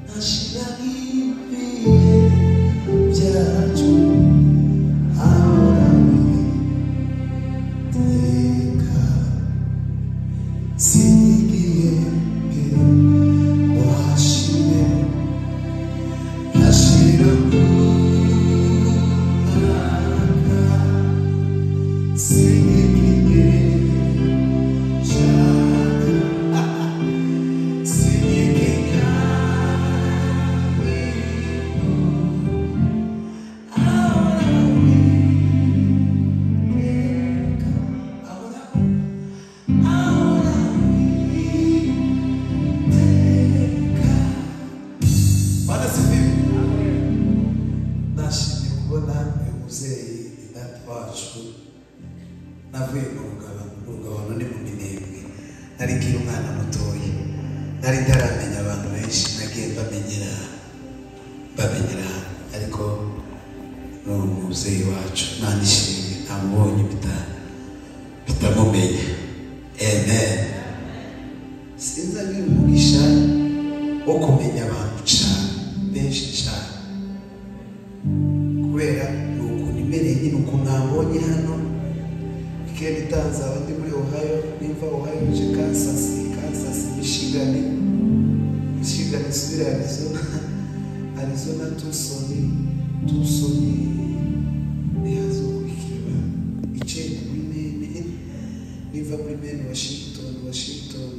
na shida ipi jatu awawiteka sigiyeke washire yashira kunaka sigiyeke jatu navuye mu rugabano urugabano ni mu minembwe nari nkiri umwana mutoya nari ndaramenya abantu benshi nagiye mbamenyera mbamenyera ariko ni umubyeyi wacu nandishimye ntamubonye bita- bitamumenya amen sinzi agira umugisha wo kumenya abantu cyane benshi cyane kubera ni ukuntu imereye nyine ukuntu nabonye hano ikenda itanzaba ndi muri ohayo nimva ohayo nje kansas kansas mishigani mishigani isubire arizona arizona tusoni tusoni ntihazokurikira ice muri mene niva muri mene washington washington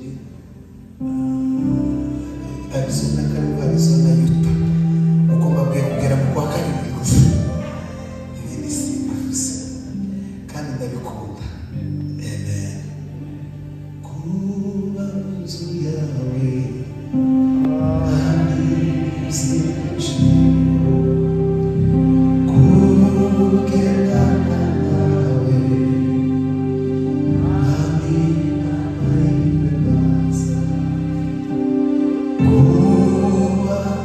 ah, arizona karibu arizona yuta uko mbabwiye kugera mu kwa karindwi gusa ibindi simbivuze kandi ndabikunda amen kuba mu nzu yawe kandi uzicuye kubw'ingamba yawe kandi amahirwe meza kuba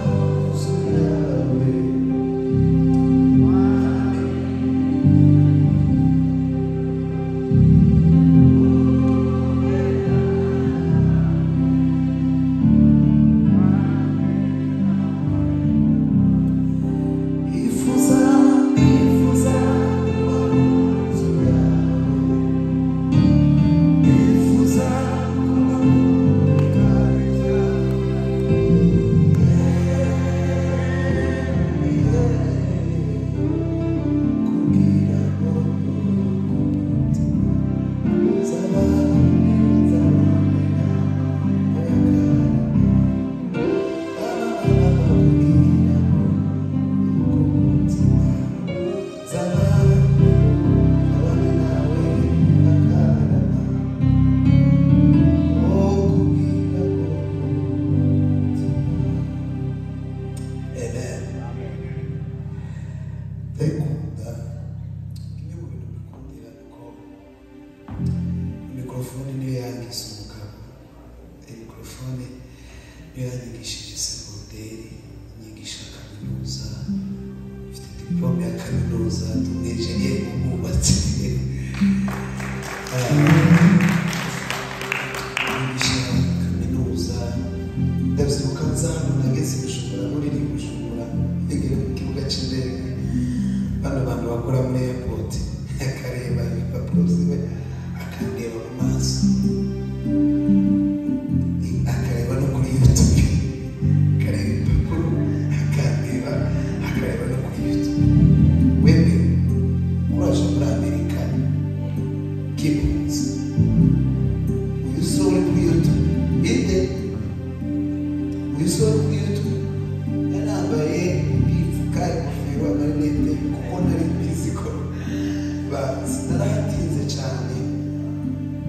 mu nzu yawe Ifuza, ifuza kuba mu nzu yawe. Ifuza kuba mu ngari yawe. Yeah, yeah. Kugira ngo umutima uzaba mwiza, oya kandi. Kugira ngo mikrofone niyo yanyigishije segonderi inyigisha kaminuza mfite diplome ya kaminuza tunejeye mu bwubatsi Ah, nigisha kaminuza ndabyibuka nza hano nageze i bujumbura muri iri bujumbura nigere mu kibuga cy'indege bano bantu bakora muri airport akareba impapuro ziwe akandeba mu maso akareba no kuri youtube akareba impapuro akareba akareba no kuri youtube wewe uraje muri amerika kibuze uyisore kuri youtube inde uyisore kuri youtube yarambaye yipfuka ingofero amarinete kuko nari mbizi ko bazi narahatinze cyane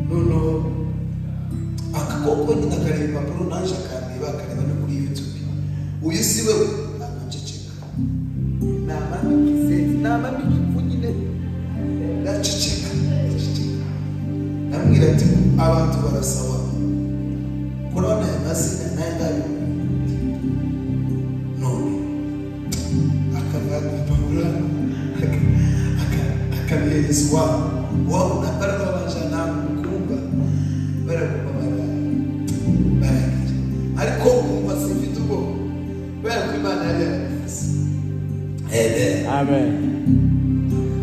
noneho akakoko nyine akareba impapuro naje akareba akareba no kuri youtube uyu si we araceceka namamika ifu nyine ndaceceka ndaceceka ndamubwira ati abantu barasaba kurabona aya mazina nayo ndabibona none akareba impapuro akabihereza uwabo uwabo barababasha namwe mukumva barakumva baragira ariko kumva simfite ubwoba nari yarabivuze amen Amen.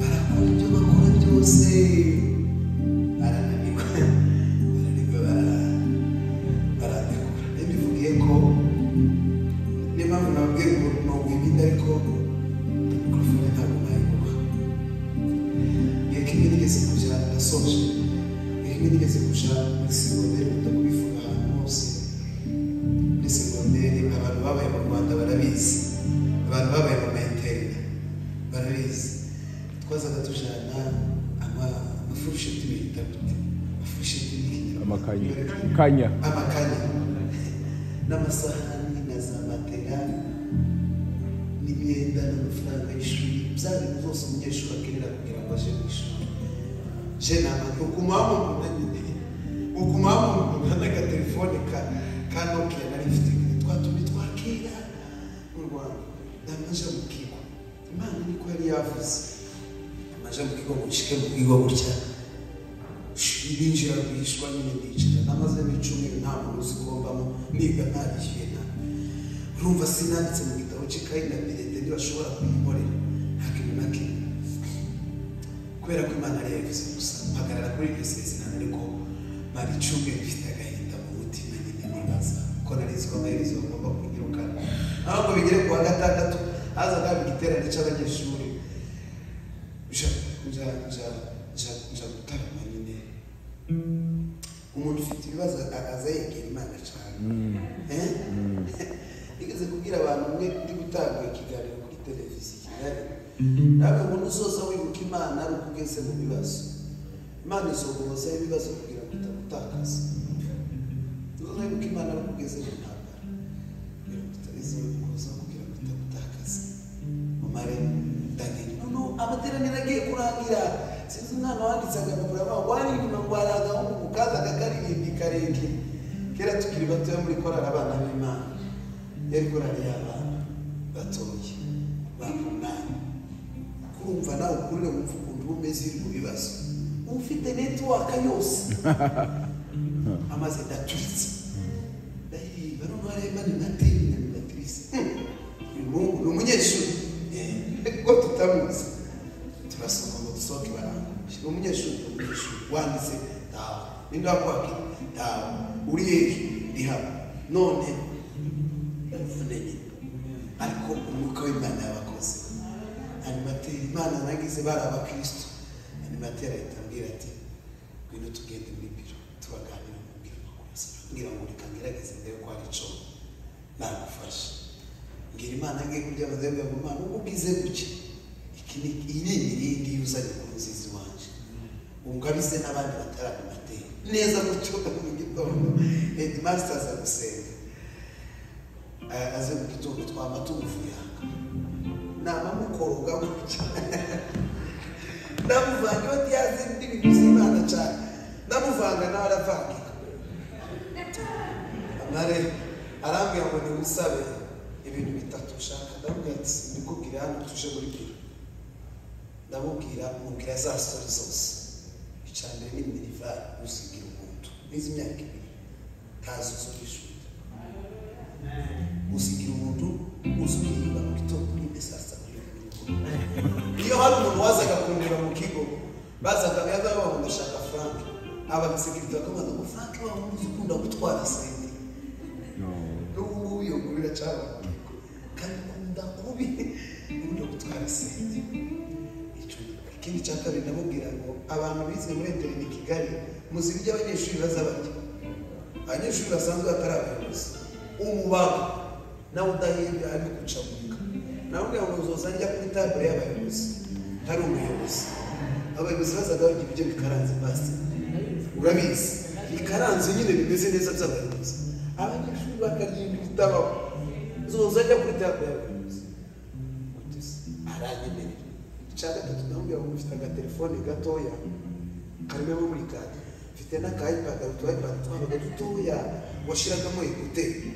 barakora ibyo bakora byose barananirwa barananirwa bara- barananirwa rero bivugiye ko niyo mpamvu nababwira ngo ntabwo ibindi ariko mikorofone ntabwo nayiguha iyo kimwe nigeze kujya ndasoje iyo kimwe nigeze kujya muri segonderi nkunda kubivuga ahantu hose muri segonderi abantu babaye mu rwanda barabizi abantu babaye mu materinite barabizi twazaga tujyana ama- amafurusheti bita gute amafurusheti n'ikinyarwanda Amakanya. Kanya. amakanya n'amasahani na za matera n'imyenda n'amafaranga y'ishuri bya bintu byose umunyeshuri akenera kugira ngo aje mu ishuri je ntabwo ukumaho umunani ukumaho umuntu n'agatelefone ka ka nokia nari mfite twa tundi twa kera mu rwanda ndamaja mu kigo imana niko yari yavuze amaja mu kigo ngo nshike mu kigo gutya binjira bishwa nyine nicara namaze n'icyumweru nta muntu uzi kumbamo niga ntarishyuye nta urumva sinanditse mu gitabo cy'ikayi na berete ntibashobora kuyikorera nta kintu na kimwe kubera ko imana yari yabivuze gusa mpagarara kuri iryo sezerano ariko mara icyumweru ifite agahinda mu mutima nyine nibaza ko narizi ko amaherezo bagomba kunyirukana naho ngo bigere ku wa gatandatu hazaga igiterane cy'abanyeshuri nja nja nja nja nja gutarama nyine umuntu ufite ibibazo akaza yigira imana cyane Eh? nigeze kubwira abantu umwe ndi gutanga ikiganiro kuri televiziyo i kigali nawe umuntu uzoza wibuka imana ari ukugeze mu bibazo imana izoguhozaho ibibazo kugira ngo utagutakaza uzoza wibuka imana ari ukugeze mu ntambara kugira ngo utazizoguhozaho kugira ngo utagutakaza umare ndagenda noneho amateraniro agiye kurangira sinzi umwana wanditse agapapuro avuga ngo wari inyuma ngo hari agahungu kazaga karirimbi karenge kera tukiri batoya muri korari abana b'imana yari korari y'abana batoya bakunani kumva nawe ukurire wumva ukuntu uba umeze uri mu bibazo uba ufite netiwaka yose amaze ndaturitse ndahiriye bano bareba ni nateri na mibatrice uyu muhungu ni umunyeshuri Eh, kuko tutamuzi turasoma ngo dusohoke baranguye ni umunyeshuri ni umunyeshuri wanditse ntawe ninde wakwake ntawe uri hehe ndi hano none none nyine ariko umwuka w'imana yabakoze animateri imana nagize bari abakristo animateri ahita ambwira ati ngwino tugende muri biro tubaganira mubwira amakuru ngira ngo reka ngerageze ndebe ko hari ico nagufasha mbwira imana ngiye kurya amazembe ngo imana uko ugize gutya iki ni iyi ni imiringi yuzanye ku nziza iwanje ungabize n'abandi bataranimateri neza gutyo mu gitondo headmaster aza gusenga Eh, aze mu gitondo twaba tumuvuyanga namamukoroga gutya ndamuvanga iyo ntiyazi n'ibintu by'imana cyane ndamuvanga nawe aravanga amare arambwira ngo nimusabe ibintu bitatu ushaka ndamubwira ati ndikubwira hano tuje muri biro ndamubwira mubwira za sori zose icya mbere ni minivare gusigira ubuntu n'izi myaka ibiri ntazo zo hejuru gusigira ubuntu uzuririmba mu gitondo n'imwe saa sita muri biro iyo hari umuntu wazaga kundeba mu kigo bazaga yaza bavuga ngo ndashaka frank ababisekirite bakamubaza ngo frank waba uzi ukunda gutwara sente n'ubu ngubu iyo nkuru iracara mu kigo kandi ukunda kubi ukunda gutwara sente Icyo ni- ikindi cya kabiri ndamubwira ngo abantu bize muri eterinete i kigali muzi ibyo abanyeshuri baza barya abanyeshuri basanzwe batari abayobozi umubaga nawe udahembwa ari gucamurika nawe ubwira ngo uzoza njya kuri tabure y'abayobozi hari umuyobozi abayobozi bazaga barya ibiryo bikaranze basi urabizi bikaranze nyine bimeze neza by'abayobozi abanyeshuri bakarya ibintu bitabaho uzoza njya kuri tabure y'abayobozi aranyemerera icya gatatu ndamubwira ngo mfite agatelefone gatoya karimo muri kade mfite n'akayipad utu ipad twabaga dutoya washyiragamo ekuteri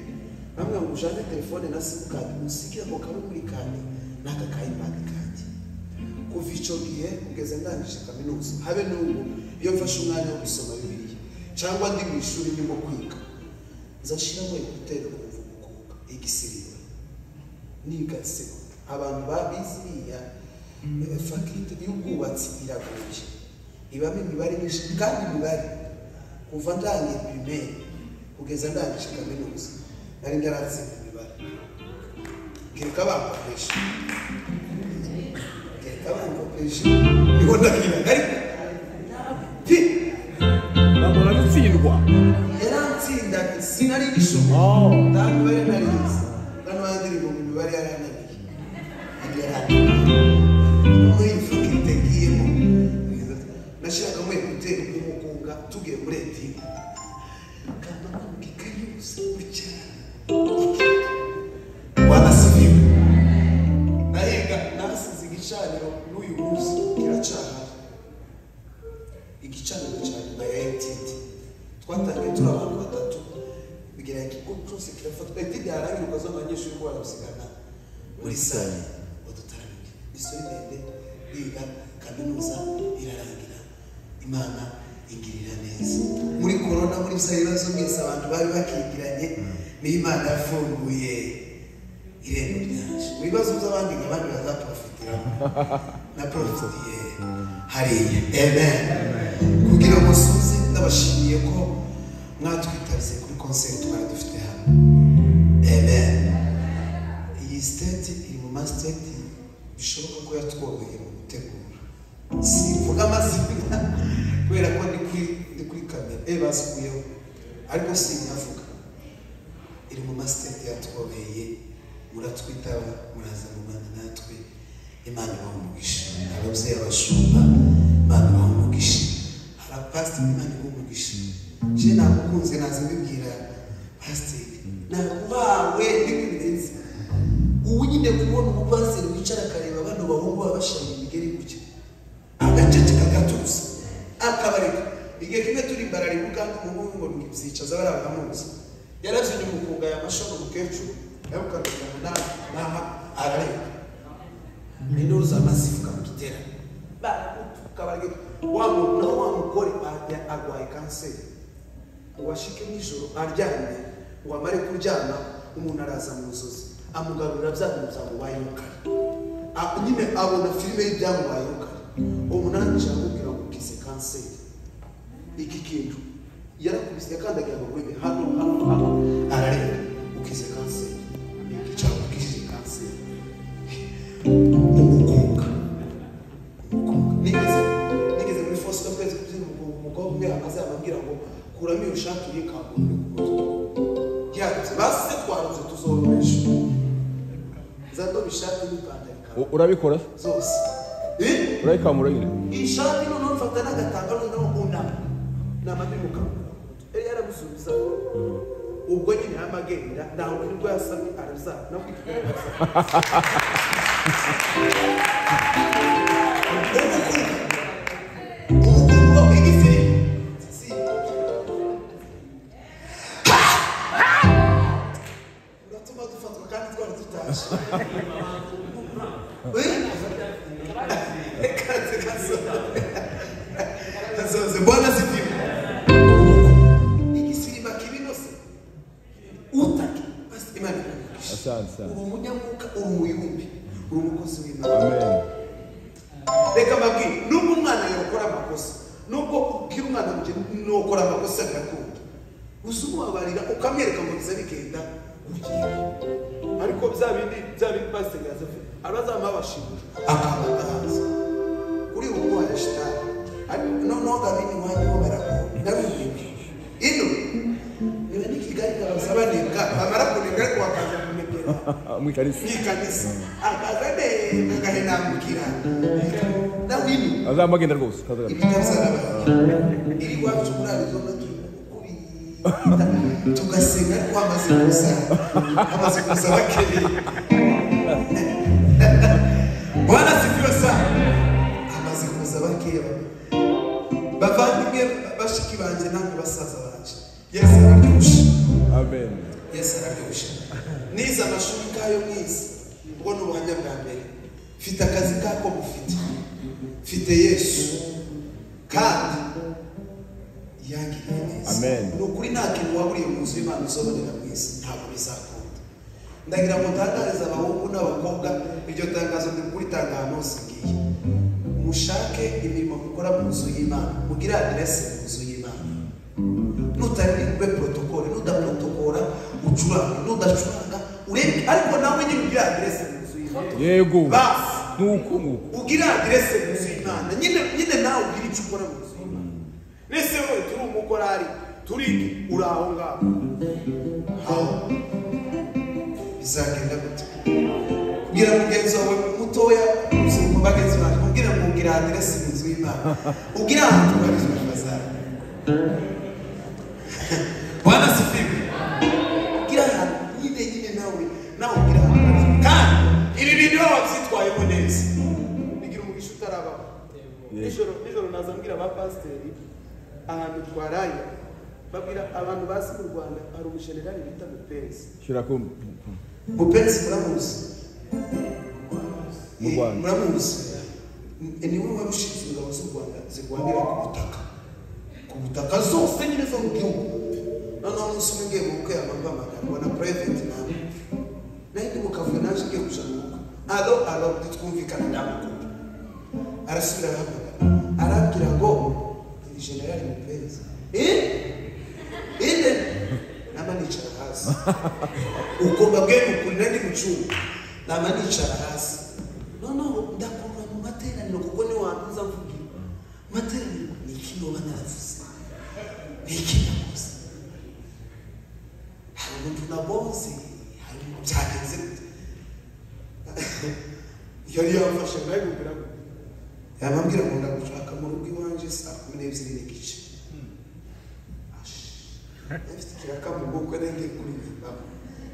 namwe ngo ujane telefone na simukadi usige ako kari muri kade n'aka kayipad kanjye kuva icyo gihe kugeza ndangije kaminuza habe n'ubu iyo mfashe umwanya wo gusoma bibiliya cyangwa ndi mu ishuri ndimo kwiga nzashyiramo ekuteri ukumva umukubuka igisiribura n'ibigatsi abantu babizi biriya eh, fakirite y'ubwubatsi iragoye ibamo imibare myinshi kandi imibare kuva ndangiye pirimeri kugeza ndangije kaminuza nari ndarazima imibare kereka abantu bakoresha kereka abantu bakoresha niho ndabwira ariko pi- ntabwo nagutsindwa yaratsinda sinari igishoma Oh. nta mibare nari nzi hano handirimbo mu mibare yarananiye yari muri ifuka itegiyemo nashaka muri gutera umugunga tugiye muri etini kanda kumva ikayi yose wicara wanasibiwe narenga nasize igicaniro n'uyu munsi kiracahari igicaniro cya nyuma ya MTT twatangiye turi abantu batatu bigira ati ko cyose kirafatwa etidi yarangira ukaza abanyeshuri ko baragusigana muri sale badutaramiye isuri ndende yiga kaminuza irarangira imana ingirira neza muri korona muri bya bibazo mwese abantu bari bakingiranye niyo imana yafunguye irembo ryaje mu bibazo by'abandi ngo abandi bazaprofitiramo na porofitiye hariya amen kugira ngo musuze ndabashimiye ko mwatwitabye kuri concert twari dufite hano amen iyi state iri mu mastate bishoboka ko yatworoheye mu gutegura sivuga amazina kubera ko ndi kuri ndi kuri kamera eh basukuyeho ariko sinkavuga iri mu masiteti yatwobeye muratwitaba muraza rubanda natwe imana ibaha umugisha ababyeyi abashumba imana ibaha umugisha hari pasiteri imana ibaha umugisha je nagukunze naza mbibwira pasiteri nakubawe ndikubirenze ubu nyine kubona umupasiteri wicara akareba bano bahungu babashanya imigeri gutya agaceceka gatuza akabareka igihe kimwe turi imbararimu kandi umuhungu ngo ntibyicaza bari abamuzi yarazanye umukunga ya mashogo umukecuru yamukaruka munani naha arareka induru za masifu kamutera baramutuka baragira wa muntu naho wa mugore ajya arwaye kanseri washike nijoro aryamye ngo amare kuryama umuntu araza mu nzozi amugarurira bya bintu byamubayeho kare A- nyine abona filime y'ibyamubayeho kare umunani ashaka kubwira ngo ukize kanseri iki kintu yarakubise yakandagira ngo webe hano hano hano arareba ukize kanseri igicaho ukize kanseri umukunga umukunga nigeze nigeze muri fosika twese kubyina umukunga umukobwa umwe akaza ababwira ngo kuramo iyo shati uri kaburimbo ku mutwe yanditse basi twarutse tuzororesha nzandoba ishati n'ipantaro ikaburimbo U- urabikora zose Eh? urayikamura nyine ishati noneho mfata n'agatanga noneho unama nama ndi mukaguru yari yaramusubiza ubwo nyine yamagenda ntabwo nibwo yasamye arazana nabwo ikigaragara uratuma dufatwa kandi twari dutaje Kaze kazo. Kazoze bwana sifiwe. Igisirima kibinose. Utake basi imana ikugumishe. Asante, asante. Uri umunyamwuka uri umuyumbi uri umukozi w'imana amen reka mbabwire nubwo umwana yakora amakosa nubwo ubwira umwana ngo nukora amakosa agakunda gusa umubabarira ukamwereka ngo biza bigenda ugiye ariko bya bindi bya bindi pasiteri yazafite abazamuha abashimira akamata hanze kuri ubu ngubu hari shitani ariko noneho gabini wanyu barakunda nabibwira ino niba ni kigali babaza banebwa bamara kunebwa ariko bakaza kunebwera mwikarisi nyikanisa akaza neza agahenamukira ndawinu azamagenda rwose kazagana tugasenga ariko amaze kuza amaze kuza bakeye bwana sibyo sa amaze kuza bakeye bavandimwe bashiki banjye namwe basaza banjye yesu araryoshe amen yesu araryoshe nize amashuri kayo mwiza ubwo ni ubuhamya bwa mbere mfite akazi kako mufite mfite yesu kandi yangiriye neza Amen. ni ukuri nta kintu waburiye mu nzu y'imana uzobonera mwiza ntabwo bizakunda ndagira ngo utangarize abahungu n'abakobwa iryo tangazo rikuritangaha hose ngiye mushake imirimo mukora mu nzu y'imana mugire aderese mu nzu y'imana nutarirwe porotokole nudaporotokora ucuranga nudacuranga urebe ariko nawe nyine ugire aderese mu nzu y'imana yego basi nuko nguko ugira aderese mu nzu y'imana nyine nyine nawe ugira icyo ukora mu nzu y'imana mbese wowe turi umukorari turi uri aho ngaho aho bizagenda gute kubwira mugenzi wawe mutoya urubyiruko bagenzi bawe kubwira ngo ugira aderese mu nzu y'imana ugira ahantu ubarizwa bazajya bwana sifiwe ugira ahantu nyine nyine nawe nawe ugira ahantu ubarizwa kandi ibi bintu baba babyitwayemo neza bigira umugisha utarabaho Yego. nijoro nijoro naza mbwira ba pasiteri ahantu twaraye babwira abantu bazi mu rwanda hari umushenerali bita mupezi shyira ko mupenzi muramuzi Mu Rwanda. Eh, muramuzi Ni- niwe wari ushinzwe ingabo z'u rwanda zirwanira ku butaka ku butaka zose nyine zo mu gihugu noneho umunsi umwe ngiye mu bukwe abantu bamagana na private nawe nayo ndi mu kavuyo naje ngiye kuja mu bukwe alo alo ntitwumvikana ndamukunda arasubira arahamagara arabwira ngo ni generali mupenzi eh ine nama nicara hasi ugomba bwemukuri nandi mucunga nama nicara hasi noneho ndakurura mu materaniro kuko ni wantu nza mvugira materaniro ni iki noba naravuze ni iki nakoze hari umuntu naboze hari umuntu byagenze gute yari yamfashe nawe kugira ngo yababwira ngo ndagushaka mu rugo iwanjye saa kumi n'ebyiri n'igice Ufite ikiraka mu bwoko nenge kuri Zimbabwe.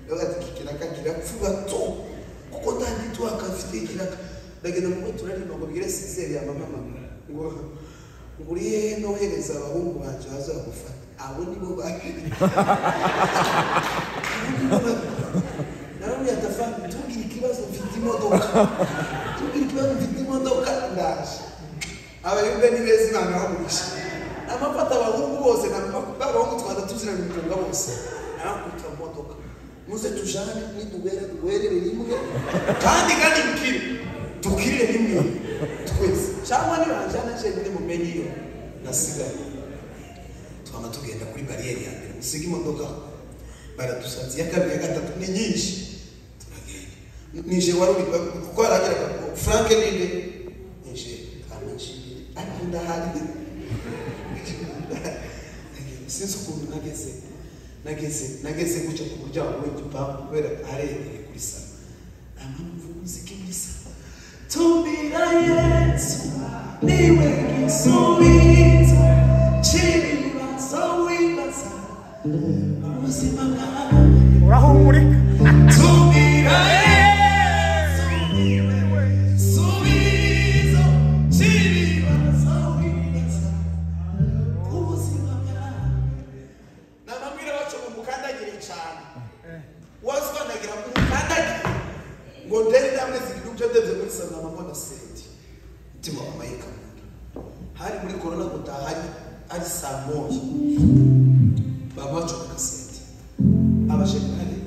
Rero ati iki kiraka kirapfuba to. Kuko nta gito akafite ikiraka. Ndagenda mu moto nari ngo bigire sizeri ya mama mama. Ngo ngo uri hehe nohereza abahungu banje bazagufata. Abo nibo bakiri. Narabwiye atafani tubwire ikibazo mfite imodoka. Tubwire ikibazo mfite imodoka ndaje. abarembe ni beza imana yabagurisha namafata abahungu bose namafata abahungu twanda tuziranye umukobwa bose narakubita mu modoka muze tujane nidubere duherere rimwe kandi kandi dukire dukirire rimwe twese cyangwa nibanjana jenyine mumenye iyo nasigaye twama tugenda kuri bariyeri ya mbere musiga imodoka baradusatse iya kabiri iya gatatu ni nyinshi turagenda nije wari uri kuko yarageraga ngo frank ninde nije amashini ariko ndahari sinzi ukuntu nageze nageze nageze guca ku muryango w'igipangu kubera aherereye kuri salo nta mpamvu muziki muri salo tumira yesu niwe gisubizo cy'ibibazo wibaza mu buzima bwawe urahumurika Subira Yesu, subizo cy'ibibazo wibaza ubuzima bwawe. Nababwira bacu ngo mukandagire cyane. Wazwanagira ngo mukandagire. Ngo ndende amwe zigidubye ndende muri sana mama na senti. Mutima wa Mike. Hari muri corona gutahanye ari saa moya. Baba bacu bakasenti. abajenerali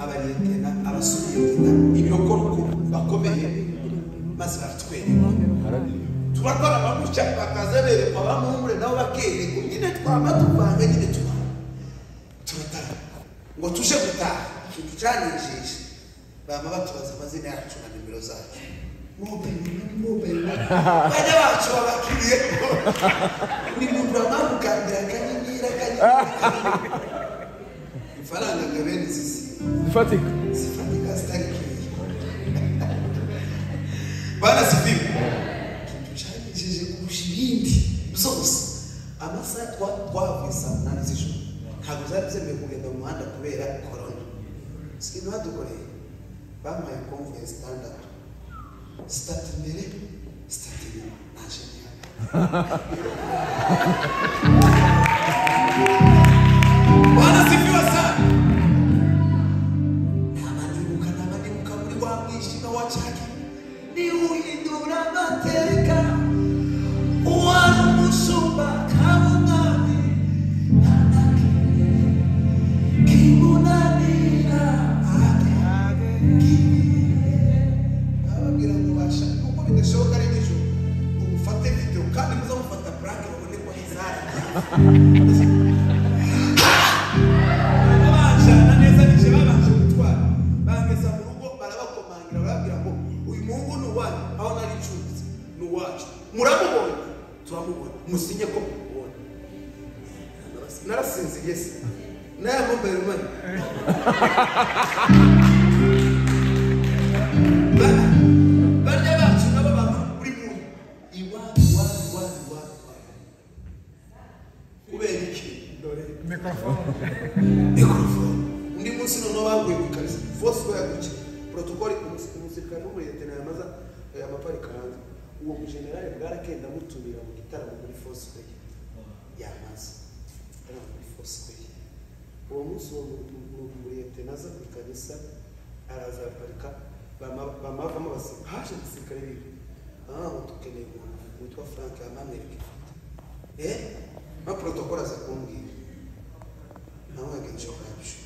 abariyetena abasoviyetena ibirokoroko bakomeye maze baratwereka turakora amagutya bakaza berekwa bamuhure nabo bakerekwa nyine twaba tuvanga nyine tubana turataha ngo tuje gutaha ikintu cyanijishe bama batubaza amazina yacu na nimero zacu Mobile money, mobile money. bajya bacu babakiriye buri muntu bamamukandira akanyenyeri akanyenyeri akanyenyeri ifaranga ngo abe nzizi zifatika zifatika zitakiriye barasibiwe ikintu cyanyigije kurusha ibindi byose amasaha twa twavuye saa munani z'ijoro ntabwo zari zemewe kugenda mu muhanda kubera korona sikintu badukoreye bamuhaye komvuye sitandatu sitati imbere sitati inyuma naje ntihari barasibiwe sana Abanibuka n'abanibuka muri wa mwijima wa cyaki ntiwuhindura amateka uwari umushumba kaba umwami ntanakiriye kimunanira ate bababwira ngo bashaka kuko bidashoboka ari nijoro ngo mufate video kandi muzamufata purake babone ko izari babajana neza nije babanje gutwara bangeza mu rugo barabakomangira barabwira ngo uyu muhungu ni uwanyu aho nari ncumbitse ni uwacu muramubonye turamubona musinye ko mumubonye narasinziriye se n'aya mobile money Ba- barya bacu nabo baba buri muntu iwacu iwacu iwacu iwacu kubera iki dore mikorofone undi munsi noneho baguye ku kazi fose bayaguke porotokoli umusirikare n'ubu yatena yamaza eh, amaparika hanze uwo mujenerali bwarakenda amutumira mu gitaramo muri fosifeye yamaze igitaramo muri fosifeye uwo munsi uwo muriyetena aza ku kanisa araza araparika bama- bamavamo baseka haje abasirikare bibi ah dukeneye umuntu witwa frank amamerika eh ma protokoli aza kumbwira nabonaga inzu yacu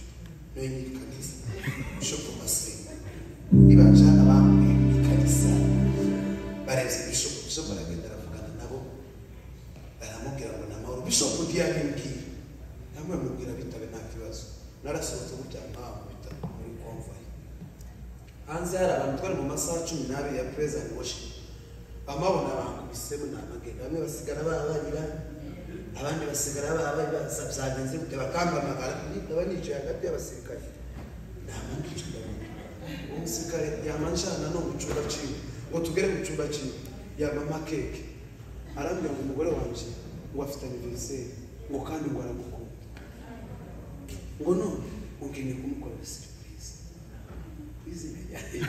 nayo nyiri kanisa bishopu masenga nibanja abantu mu kanisa bareze bishopu bishopu aragenda aravugana nabo baramubwira ngo ni amahoro bishopu ntiyabimbwira namwe mubwira bitabe nta kibazo narasohotse gutya mpawe mu bitaro muri konvayi hanze hari abantu twari mu masaha cumi n'abiri ya perezida and worship bamabona bakubisemo ni amagega bamwe basigara babanira abandi basigara babaye basa byagenze gute bakangamagara ndaba nicaye hagati y'abasirikare nama ndicunda uwo musirikare yamanjana no mu cyumba cyiwe ngo tugere mu cyumba cyiwe yamama keke arambwira ngo umugore wanjye wafite aniveriseri ngo kandi ngo aragukunda ngo none ugiye kumukorera serivisi izina ryanjye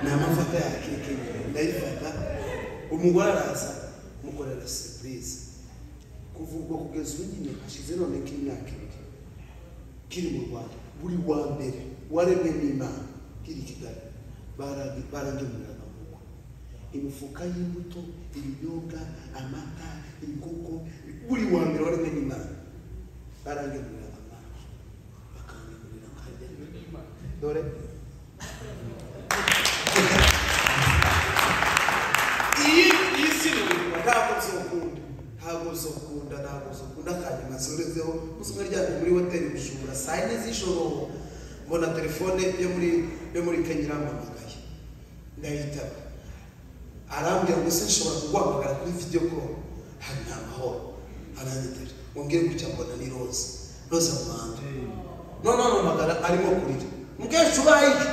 ni amavuta ya keke ndayifata umugore araza mukorera surprise kuva ubwo kugeza ubu nyine hashize none k'imyaka ibiri kiri mu rwanda buri wa mbere waremwe n'imana kiri i kigali baragi- barangemuriraga mu rugo imifuka y'imbuto ibinyobwa amata inkoko buri wa mbere waremwe n'imana barangemuriraga amata bakangemurira akarya dore iyi iyi si ni ubuzima ntabwo uzokunda ntabwo uzokunda ntabwo uzokunda akanyuma zorezeho uzumwe ryamye muri hoteli bujura saa yine z'ijoro mbona telefone yo muri yo muri kenya irampamagaye ndayitaba arambwira ngo se nshobora kuguhamagara kuri video call hari nta mahoro aranyitera wongere gutya mbona ni roza roza muhanda none ampamagara arimo kurira mukecuru ubaye iki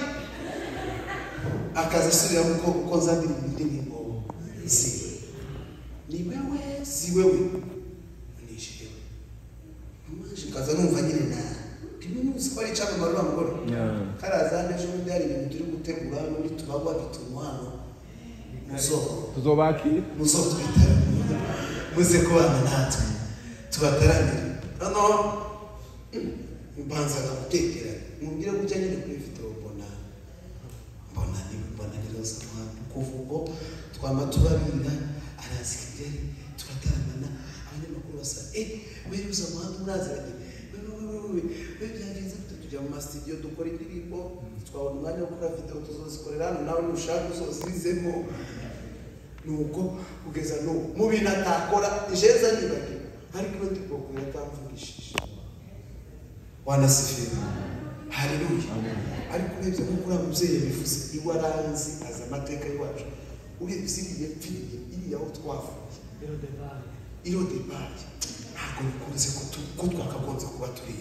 akaza asubira mu bwoko ko nzanira ibindi nk'imbo ziwe ni wewe si wewe nishewe amaje kaza numva nyine na kimwe n'ubusi ko ari icyamamare uriya mugore Yeah. karaza hano ejo bundi hari ibintu turi gutegura hano uri tubagwa bituma hano muzohora tuzobakira muzo twitara muze kubana natwe tubataramire hano mbanzaga gutekera mubwire ko ujya nyine kuri video mbona mbona ni mbona ni roza mwana kuva ubwo twama tubarira araza i kigali turataramana abanyamakuru basa eh we roza mwana muraziranye we we we we we byagenze gute tujya mu masitidiyo dukora indirimbo twabona umwanya wo gukora video tuzozikorera hano nawe nushaka uzozizemo nuko kugeza n'ubu mu bintu atakora jeza nibagiwe ariko iyo ndipokuye atamvugishije wanasifira haleluya ariko urebye nko kuri abo mubyeyi bivuze iwe aranzi azi amateka y'iwacu urebye iriya pfiriye iriya aho twavuye iriho debaye ntabwo bikunze ko tu- ko twakagombye kuba turi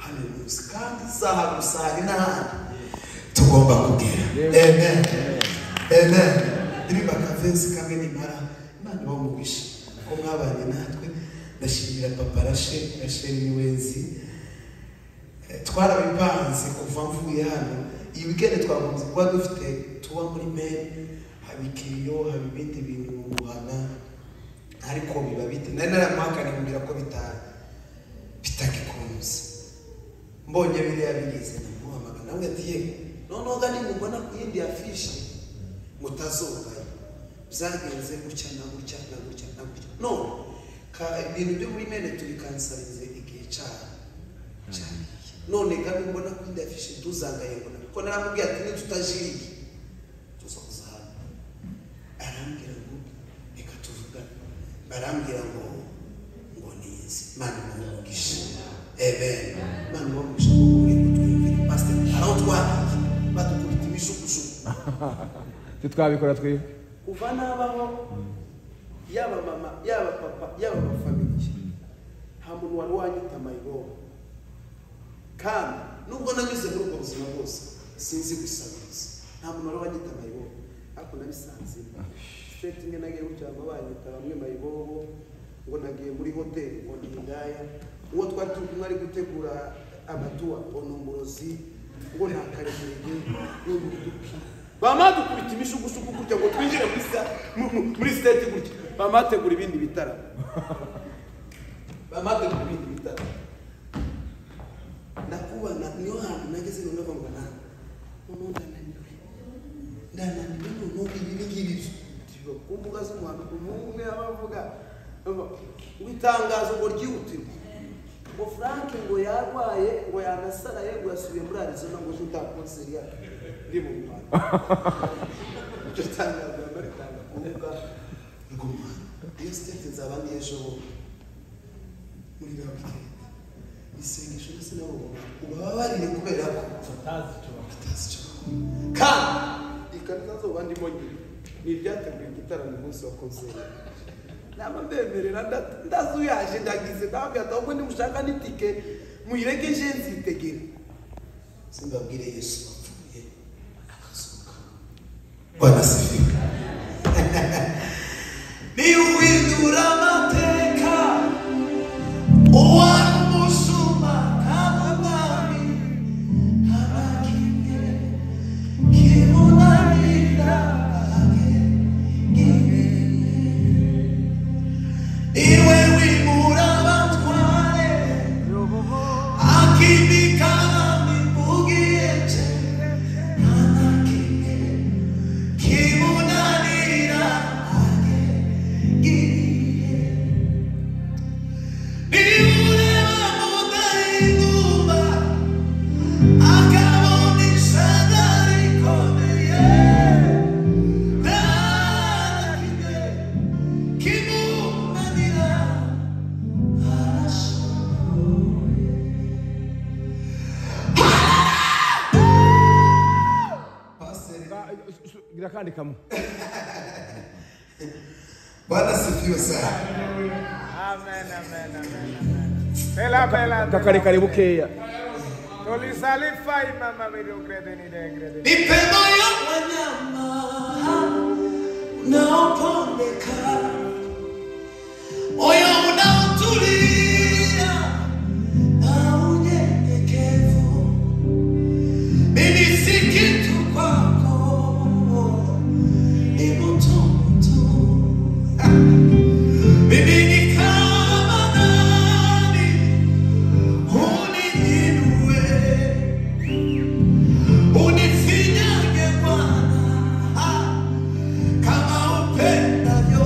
hano uyu munsi kandi isaha gusa hari n'ahandi tugomba kubwira amen amen ndirimba kavensi kamwe nimara imana ibamubishe ko mwabanye natwe ndashimira papa rashe rasheli niwenzi twarabipanze kuva mvuye hano iyi wikendi twakunze kuba dufite tuba muri meri haba ikiriyo haba ibindi bintu guhana ariko biba bite nari naramuhakane mbwira ko bita- bitagikunze mbonye biriya bigize ndamuhamagara nawe ati yego noneho gani mubona ku yindi afishi mutazobaye byagenze gutya na gutya na gutya na gutya none ka- ibintu byo muri mene tubikansarize igihe cyabo cyariye none kandi mbona ko indi afishe ntuzangaye mbona kuko naramubwiye ati nitutajiriye tuza kuzahana arambwira ngo reka tuvugane arambwira ngo ngo nize mana umugisha amen mana umugisha ngo uri kutwumvira pastor araho twagiye badukubita ibijugushugu titwabikora twebwe kuva nabaho yaba mama yaba papa yaba amafamiliye nta muntu wari wanyita mayibobo kandi nubwo nanyuze muri ubwo buzima bwose sinzi gusabiza nta muntu wari wanyita mayibobo ariko nabisanzemo straight imwe nagiye gutya baba banyita bamwe mayibobo ngo nagiye muri hoteli ngo ni indaya uwo twari turi kumwe ari gutegura amatuwa onomborozi ngo nta karekurege n'ubuduki bama dukubita imishugusugu gutya ngo twinjire muri sa- mu- mu- muri siteti gutya bama tegura ibindi bitaramo bama tegura ibindi bitaramo ndakubona niyo hantu nageze ngo ndavuga ngo nta noneho ndananiwe ndananiwe noneho ibi ni ngibi byo Tiba ku mbuga z'umuhanduko umuhungu umwe yaba avuga ngo itangazo ngo ryihutirwe ngo frank ngo yarwaye ngo yanasaraye ngo yasubiye muri arizona ngo ejo nta konseri yacu iri mu muhanda iryo tangazo rero ritanga ku mbuga ngoma iyo sitete nzaba ndi ejo bundi muri babiri isengesho ndetse nabo ubababarire kubera ko batazi icyo bakora. kandi ikarita zoba ndimo ngira ni iryateguye igitaramo umunsi wa konseri naba mbemerera nda- ndazi uyaje ndagize ndababwira ati ahubwo nimushaka n'itike muyireke je nzitegera simbabwire yesu wapfuye akazuka bwana sifika niwindura amateka uwari umusuma kandi umwami abakimye kimunanira ahe ngibene iwe wimura abatware gira kandi kamwe Bwana sifiwe sana. Amen, amen, amen, amen. Bela, bela, kakare kare bela. bukeya Tulisalify mama milogrede ni degrede. Mipemo ya wanyama unaopondeka, moyo unaotulia na unyenyekevu, mimi si kitu kwako, ni moto moto. Mimi ni kama nani uniinue unifinyage Bwana kama upendavyo.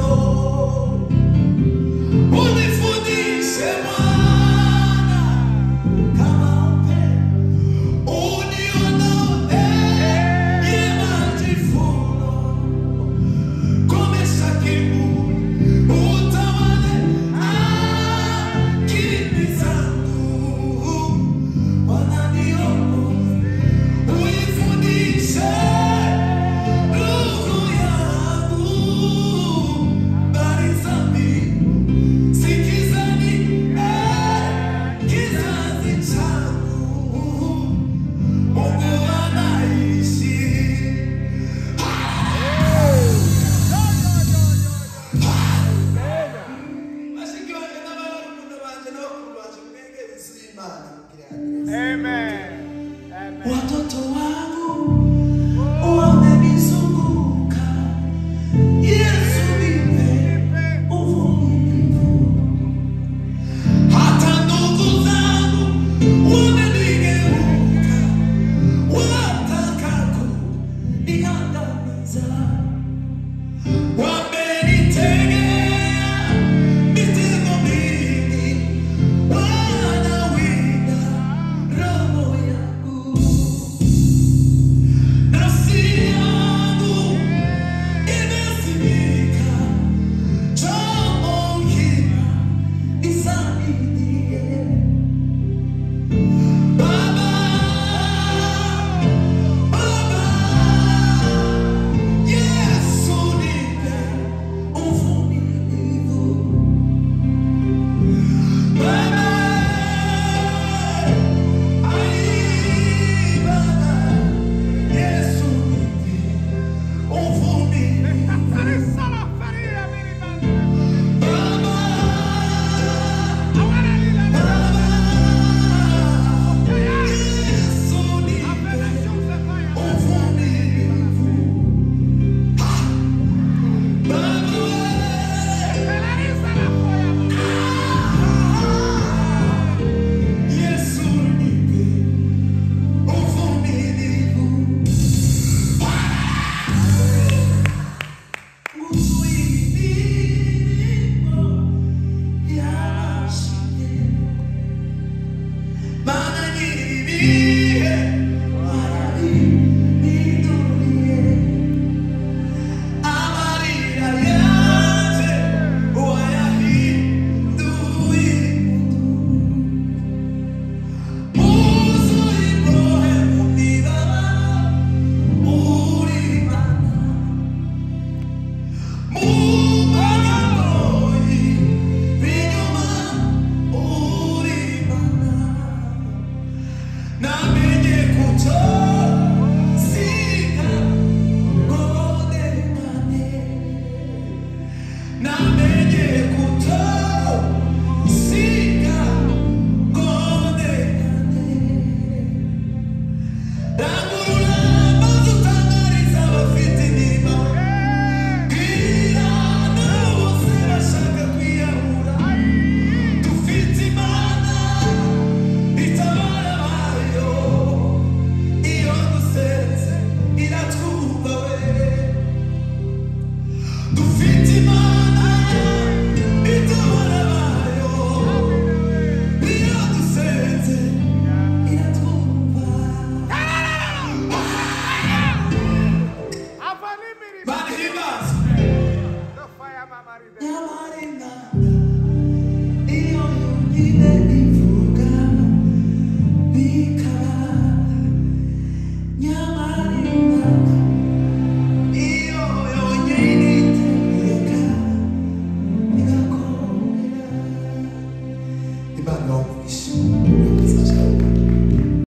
amariza nyamarenga